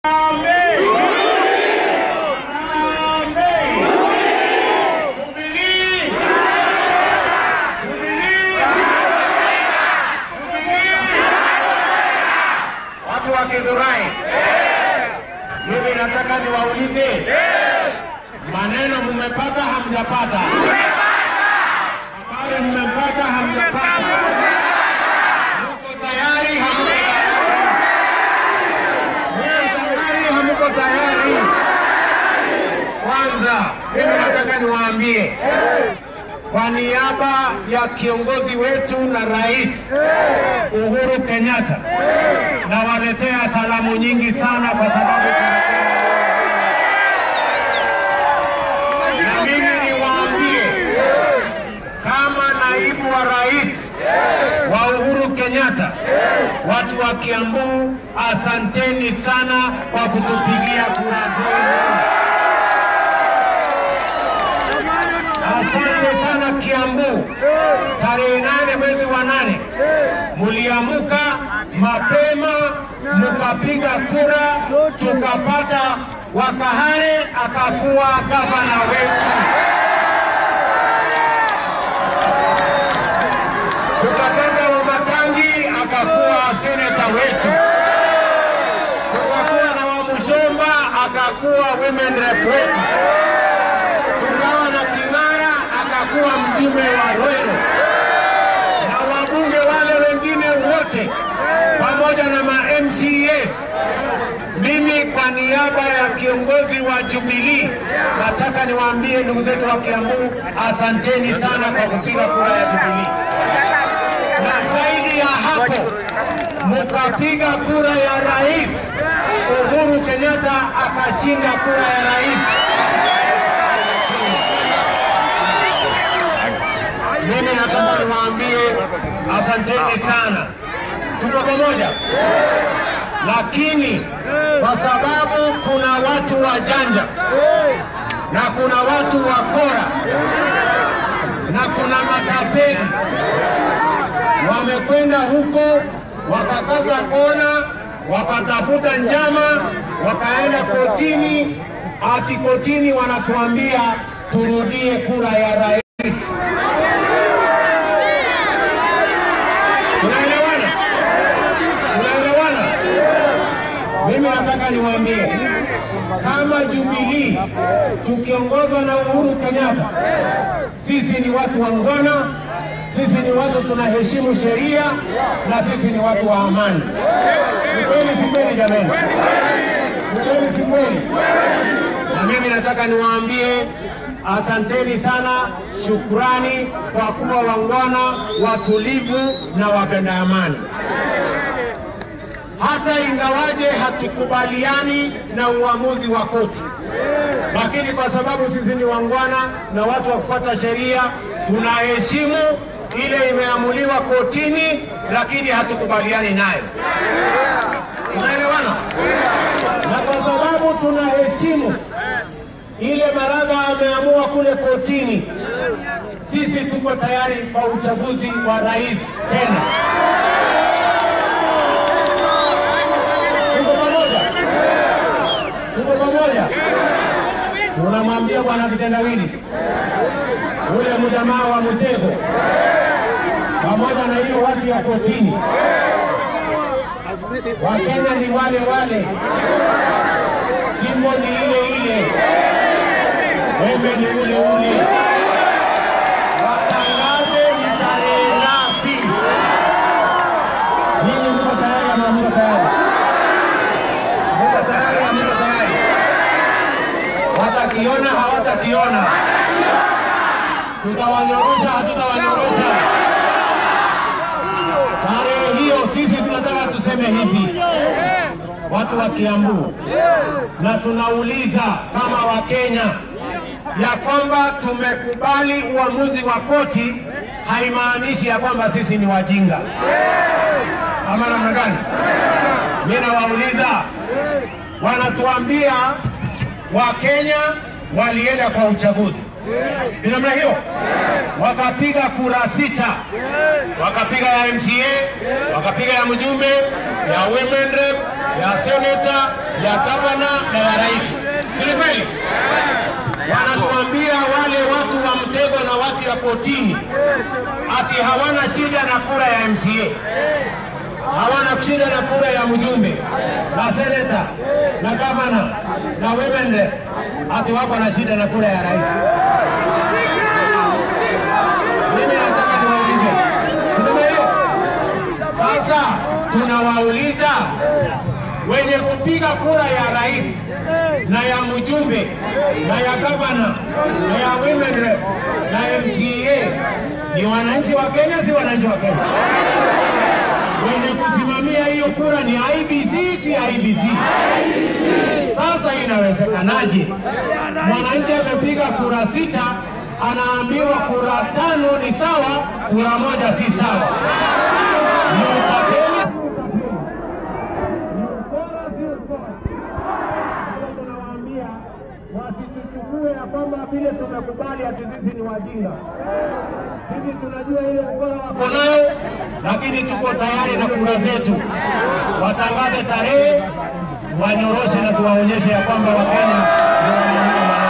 Watu wa Githurai, mimi nataka niwaulize, maneno mmepata hamjapata? Habari mmepata hamjapata? Muko tayari hamko? Muko tayari hamko tayari? Kwanza mimi nataka niwaambie kwa niaba ya kiongozi wetu na rais Uhuru Kenyatta, nawaletea salamu nyingi sana kwa sababu na mimi niwaambie kama naibu wa rais wa Uhuru Kenyatta, watu wa Kiambu, asanteni sana kwa kutupigia kura zenu. Asante sana Kiambu. Tarehe nane mwezi wa nane muliamuka mapema mukapiga kura, tukapata Wakahare akakuwa gavana wetu, tukapata Wamatangi akakuwa seneta wetu, tukakuwa na Wamushomba akakuwa women rep wetu tukawa na King'ara akakuwa mjumbe wa Roero na wabunge wale wengine wote pamoja na ma MCAs. Mimi kwa niaba ya kiongozi wa Jubilee nataka niwaambie ndugu zetu wa Kiambu, asanteni sana kwa kupiga kura ya Jubilee, na zaidi ya hapo mukapiga kura ya rais. Uhuru Kenyatta akashinda kura ya rais. Mimi nataka niwaambie asanteni sana, tuko pamoja. Lakini kwa sababu kuna watu wajanja na kuna watu wakora na kuna matapeli wamekwenda huko wakakata kona, wakatafuta njama, wakaenda kotini, ati kotini wanatuambia turudie kura ya rais. Tunaelewana? Tunaelewana? Mimi nataka niwaambie kama Jubilee tukiongozwa na Uhuru Kenyatta, sisi ni watu wangwana, sisi ni watu tunaheshimu sheria na sisi ni watu wa amani. Ni kweli si kweli jamani? Ni kweli si kweli? Na mimi nataka niwaambie asanteni sana, shukrani kwa kuwa wangwana, watulivu na wapenda amani. Hata ingawaje hatukubaliani na uamuzi wa koti, lakini kwa sababu sisi ni wangwana na watu wa kufuata sheria, tunaheshimu ile imeamuliwa kotini, lakini hatukubaliani nayo. Tunaelewana? Na kwa sababu tunaheshimu ile Maraga ameamua kule kotini, sisi tuko tayari kwa uchaguzi wa rais tena. Tuko pamoja, tuko pamoja. Tunamwambia bwana kitendawili ule mjamaa wa mtego pamoja na hiyo watu ya kotini, Wakenya ni wale wale, jimbo ni ile ile, wembe ni ule ule. Watangaze ni tarehe ngapi? Ninyi mko tayari ama mko tayari? Mko tayari ama mko tayari? Watakiona hawatakiona? Tutawanyorosha hatutawanyorosha? Tarehe hiyo sisi tunataka tuseme hivi, watu wa Kiambu, na tunauliza kama Wakenya ya kwamba tumekubali uamuzi wa koti, haimaanishi ya kwamba sisi ni wajinga ama namna gani? Mimi nawauliza, wanatuambia Wakenya walienda kwa uchaguzi si namna hiyo, wakapiga kura sita, wakapiga ya MCA, wakapiga ya mjumbe, ya women rep, ya seneta, ya gavana na ya rais. Si kweli? Wanatuambia wale watu wa mtego na watu ya kotini ati hawana shida na kura ya MCA, hawana shida na kura ya mjumbe na seneta na gavana na women rep, ati wako na shida na kura ya rais. Mimi nataka niwaulize, tunaona hiyo? Sasa tunawauliza wenye kupiga kura ya rais na ya mjumbe na ya gavana na ya women rep na MCA ni wananchi wa Kenya, si wananchi wa Kenya? Wenye kusimamia hiyo kura ni IBC, si IBC? Sasa inawezekanaje mwananchi amepiga kura sita anaambiwa kura tano ni sawa, kura moja si sawa? Ni utapeli, ni ukora, si ukora? Sasa tunawaambia wasituchukue ya kwamba vile tumekubali ati sisi ni wajinga. Sisi tunajua ile ukora wako nayo, lakini tuko tayari na kura zetu. Watangaze tarehe, wanyoroshe na tuwaonyeshe ya kwamba Wakenya ndio wanaamua maneno.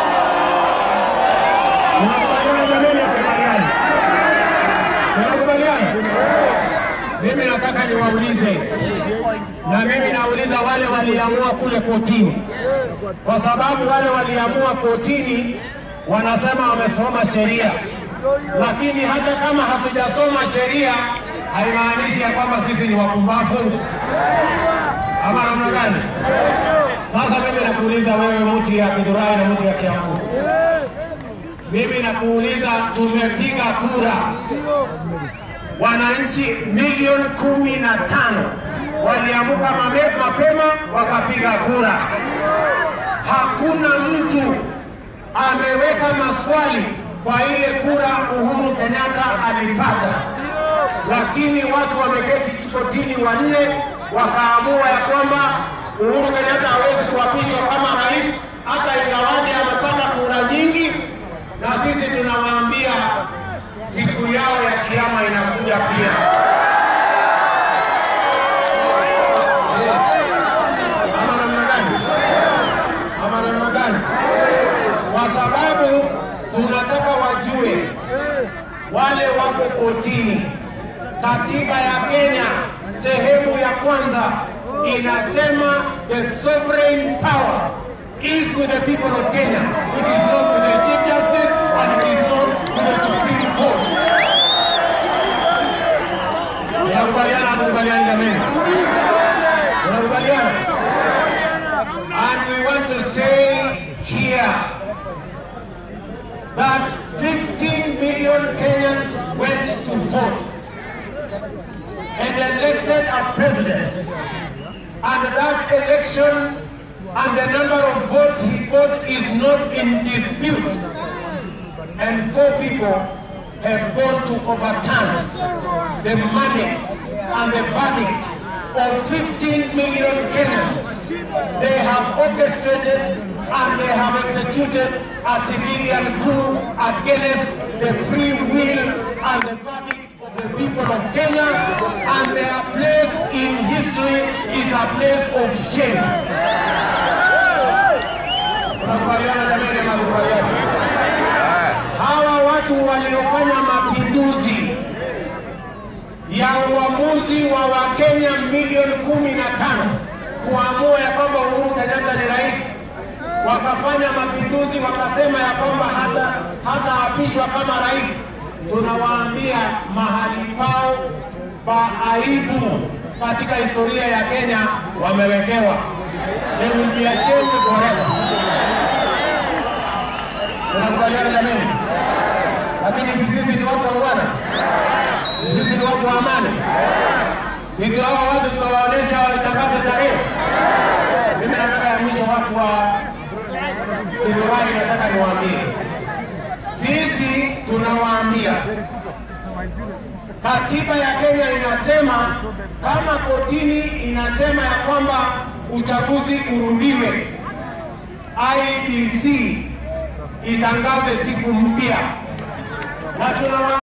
Tunakubaliana jameni, tukubaliane. Tunakubaliana. Mimi nataka niwaulize, na mimi nauliza wale waliamua kule kotini, kwa sababu wale waliamua kotini wanasema wamesoma sheria, lakini hata kama hatujasoma sheria haimaanishi ya kwamba sisi ni wapumbavu ama namna gani? Sasa mimi nakuuliza wewe, mtu ya Githurai na mtu ya Kiambu, mimi nakuuliza, tumepiga kura wananchi milioni kumi na tano waliamuka mame- mapema wakapiga kura. Hakuna mtu ameweka maswali kwa ile kura Uhuru Kenyatta alipata, lakini watu wameketi kotini wanne wakaamua ya kwamba Uhuru Kenyatta hawezi kuapishwa kama rais hata ingawaje amepata kura nyingi, na sisi tunawaambia siku yao ya kiama inakuja pia. Ama namna gani? Ama namna gani? Kwa sababu tunataka wajue wale wako kotini. Katiba ya Kenya sehemu ya kwanza inasema the sovereign power is with the people of Kenya. It is not with the chief justice and it is not with the supreme court. Tunakubaliana hatukubaliani jameni? Tunakubaliana? And we want to say here that 15 million Kenyans went to vote and elected a president. And that election and the number of votes he got is not in dispute. And four people have gone to overturn the mandate and the verdict of 15 million Kenyans. They have orchestrated and they have executed a civilian coup against the free will and the verdict of the people of Kenya, and their place in history is a place of shame. Tunakubaliana jamani, ama tukubaliane? Hawa watu waliofanya mapinduzi ya uamuzi wa Wakenya milioni kumi na tano kuamua ya kwamba Uhuru Kenyatta ni rais, wakafanya mapinduzi, wakasema ya kwamba hata hataapishwa kama rais. Tunawaambia mahali pao pa aibu katika historia ya Kenya wamewekewa. They will be ashamed forever. Tunakubaliana jameni? Lakini sisi ni watu wa ungwana, sisi ni watu wa amani. Sisi hawa watu tutawaonyesha watangaze tarehe. Mimi nataka ya mwisho watu wa Githurai, nataka niwaambie, sisi tunawaambia katiba ya Kenya inasema kama kotini inasema ya kwamba uchaguzi urudiwe, IEBC itangaze siku mpya na tunawa